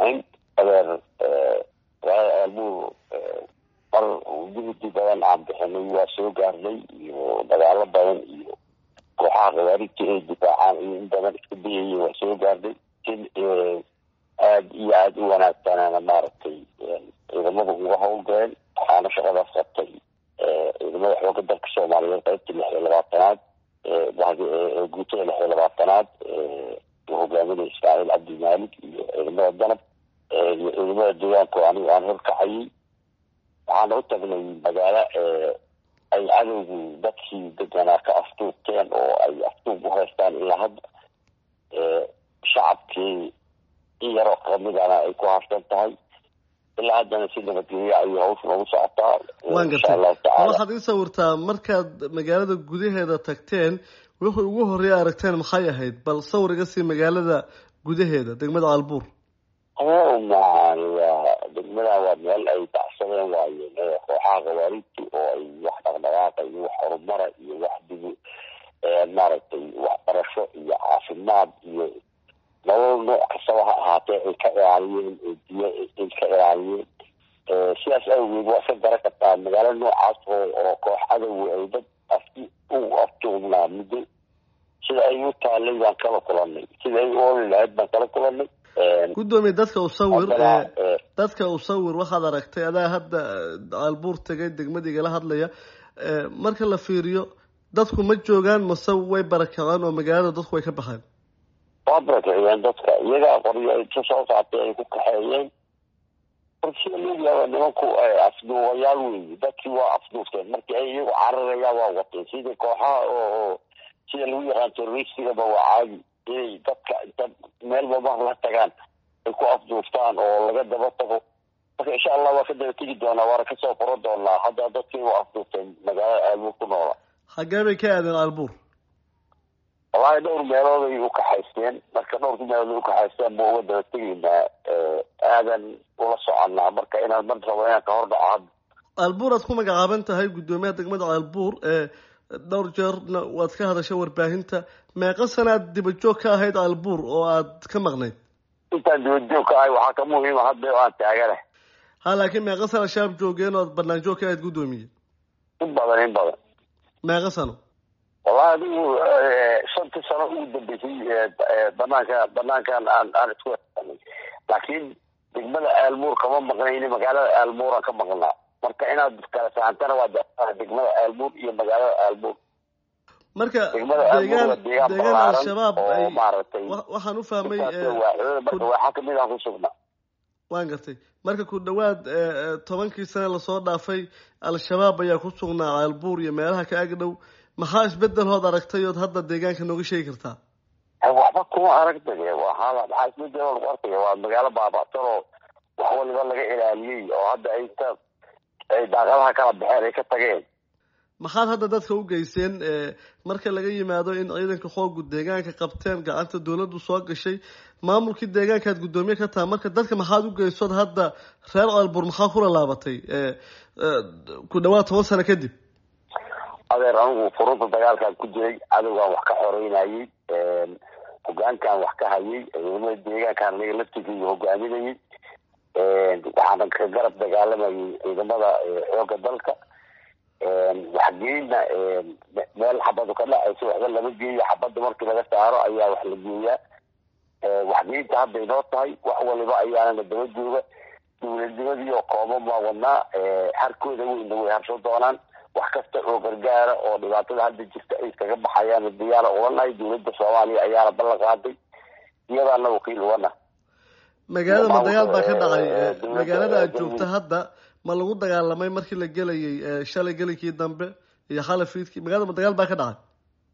raxiim adeer aalbuur mar juhdi badan aan bixinay waa soo gaarnay iyo dagaalo badan iyo kooxaha khawaarijta ay difaacaan iyo in badan iska dayaya waa soo gaarnay in aada iyo aada u wanaagsanana maaragtay ciidamada uga howlgaleen waxaana shaqadaas qabtay ciidamada xooga dalka soomaaliyeed qaybta lix iyo labaatanaad guutada lix iyo labaatanaad uu hogaaminaya ismaaciil cabdi maalik iyo ciidamada danab iyo ciidamada deegaanka oo anigu aan horkacayay waxaana u tagnay magaalo ay cadowgu dadkii deganaa ka aftuubteen oo ay aftuub u haystaan ilaa hadda shacabkii in yaroo kamidana ay ku harsan tahay ilaa haddana si nabadgelyo ayay hawsha noogu socotaa waan gartay waxaad ii sawirtaa markaad magaalada gudaheeda tagteen wixii ugu horreeya aragteen maxay ahayd bal sawir iga sii magaalada gudaheeda degmada caalbuur maani waa degmadan waa meel ay dacsadeen waaye kooxaha khawaarijta oo ay wax dhaqdhaqaaqa iyo wax horumara iyo wax dibu maaragtay waxbarasho iyo caafimaad iyo nolol nooc kastaba ha ahaatee ay ka ilaaliyeen oo biyo ay ka ilaaliyeen sidaas awgeed waa iska garan kartaa magaalo noocaas oo oo koox cadowa ay dad afti u aftuubnaa muddo sida ay u taalay baan kala kulanay sida ay u oli lahayd baan kala kulanay guddoomiye dadka usawir dadka usawir waxaad aragtay adaa hadda caalbuur tegay degmadigala hadlaya marka la fiiriyo dadku ma joogaan mase way barakaceen oo magaalada dadku way ka baxeen waa barakiciyeen dadka iyagaa qoryo ay ka soo qaatay ay ku kaxeeyeen marka sida looyaaba nimanku afduubayaal weyi dadkii waa afduufteen markii ay iyagu cararayaa waa wateen sidii kooxaha oo sida lagu yaqaan terroristigaba waa caadi inay dadka inta meelba mar la tagaan ay ku afduuftaan oo laga daba tago marka insha allah waa ka daba tegi doonaa waana kasoo furo doonaa hadda dadkii waa afduufteen magaalada aalbuur ku noola xaggee bay ka aadeen caalbuur wallahi dhowr meelood ay ukaxaysteen marka dhowrka meelood ay ukaxaysteen ba uga daba tegaynaa aadan ula soconaa marka inaan mar rabo inaan ka hor dhaco hadda caalbuur aad ku magacaaban tahay guddoomiyaha degmada caalbuur dhowr jeerna waad ka hadashay warbaahinta meeqa sanaad dibajoog ka ahayd caalbuur oo aad ka maqnayd intaan dibajoog ka ahay waxaa ka muhiima hadda oo aan taagana ha laakiin meeqa sana shaab joogeen oo aad banaan joog ka ahayd guddoomiye in badan in badan meeqa sano wallahi adigu shantii sano ugu dambeysay banaanka banaankan aan aan isku hesanay laakiin degmada aalmuur kama maqnayni magaalada aalmuuraan ka maqnaa marka inaad kala saxantana waa degmada aalmuur iyo magaalada aalmuur marka deegaan deegaan al-shabaab ay waxaan u fahmay marka waxaa kamid aan ku sugnaa waan gartay marka ku dhawaad tobankii sane lasoo dhaafay al-shabaab ayaa ku sugnaa caalbuur iyo meelaha ka agdhow maxaa isbedel hood aragtay ood hadda deegaanka nooga sheegi kartaa waxba kuma aragta waaa maxaa isbedel lagu arkaya waa magaalo baaba'san oo wax waliba laga ilaaliyey oo hadda ay ta ay daaqadaha kala baxeen ay ka tageen maxaad hadda dadka u geyseen marka laga yimaado in ciidanka xoogu deegaanka qabteen gacanta dawladdu soo gashay maamulkii deegaankaad guddoomiye ka taha marka dadka maxaad u geysood hadda reer caalbuur maxaa kula laabatay ku dhawaad toban sano kadib adeer anigu furunta dagaalkaan ku jiray cadowgaan wax ka xoreynayay hogaankaan wax ka hayay ciidamada deegaankaan aniga laftigeyga hogaaminayay waxaana ka garab dagaalamayay ciidamada xooga dalka waxgeeyna meel xabadu ka dhacaysa waxba lama geeyo xabada markii laga saaro ayaa wax la geeyaa waxgeynta hadda inoo tahay wax waliba ayaanana daba jooga dowladnimadii oo kooban baa wadnaa harkooda weyna way harsho doonaan wax kasta oo gargaara oo dhibaatada hadda jirta ay kaga baxayaan diyaara uganahay dowladda soomaaliya ayaana ballan qaaday iyadaana wakiil ugana magaalada ma dagaal baa ka dhacay magaalada aad joogta hadda ma lagu dagaalamay markii la gelayay shalay gelinkii dambe iyo xalay fiidkii magaalada ma dagaal baa ka dhacay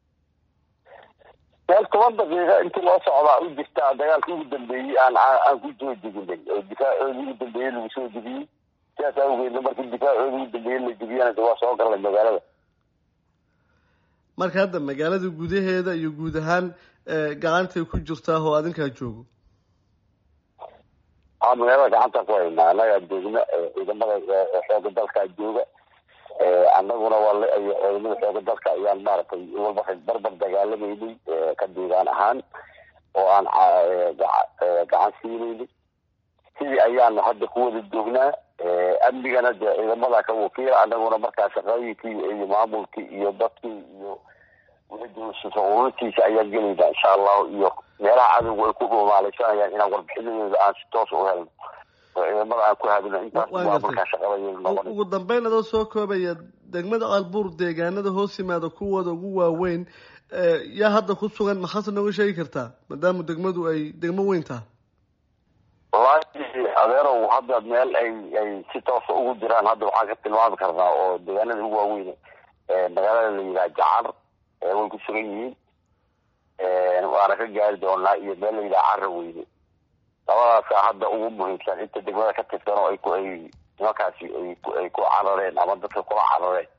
meel toban daqiiqa intii loo socdaa u jirtaa dagaalka ugu dambeeyey aan aan ku soo deginay oo difaacoodii ugu dambeeyey lagu soo degiyey sidaas awgeedna markii difaacoodii ugu dambeeyey la degiyana waa soo galnay magaalada marka hadda magaalada gudaheeda iyo guud ahaan gacantay ku jirtaa oo adinkaa joogo a magaalada gacanta ku haynaa annagaa joogna ciidamada xooga dalkaa jooga annaguna waa ciidamada xooga dalka ayaan maaragtay walba barbar dagaalameynay ka deegaan ahaan oo aan gacan siinaynay sidii ayaanu hadda ku wada joognaa amnigana dee ciidamada ka wakiila anaguna markaa shaqooyinkii iyo maamulkii iyo dadkii iyo ururtiisa ayaan gelaynaa insha allahu iyo meelaha cadowga ay ku dhumaalaysanayaan inaan warbixinadooda aan si toos u helno oo ciidamada aan ku hadino intaas waa markaa shaqada ugu dambeyn adoo soo koobaya degmada albuur deegaanada hoos yimaada kuwooda ugu waaweyn yaa hadda ku sugan maxaase nooga sheegi kartaa maadaama degmadu ay degmo weyn taha wallaahi adeerow hadda meel ay ay si toosa ugu jiraan hadda waxaan ka tilmaami karnaa oo deegaanada ugu waaweyn magaalada la yidhaha jacar way ku sugan yihiin waana ka gaari doonaa iyo meel la yidhaha cara weyne labadaasa hadda ugu muhiimsan inta degmada ka tirsan oo ay ku ay nimankaasi ay ay ku carareen ama dadka kula carareen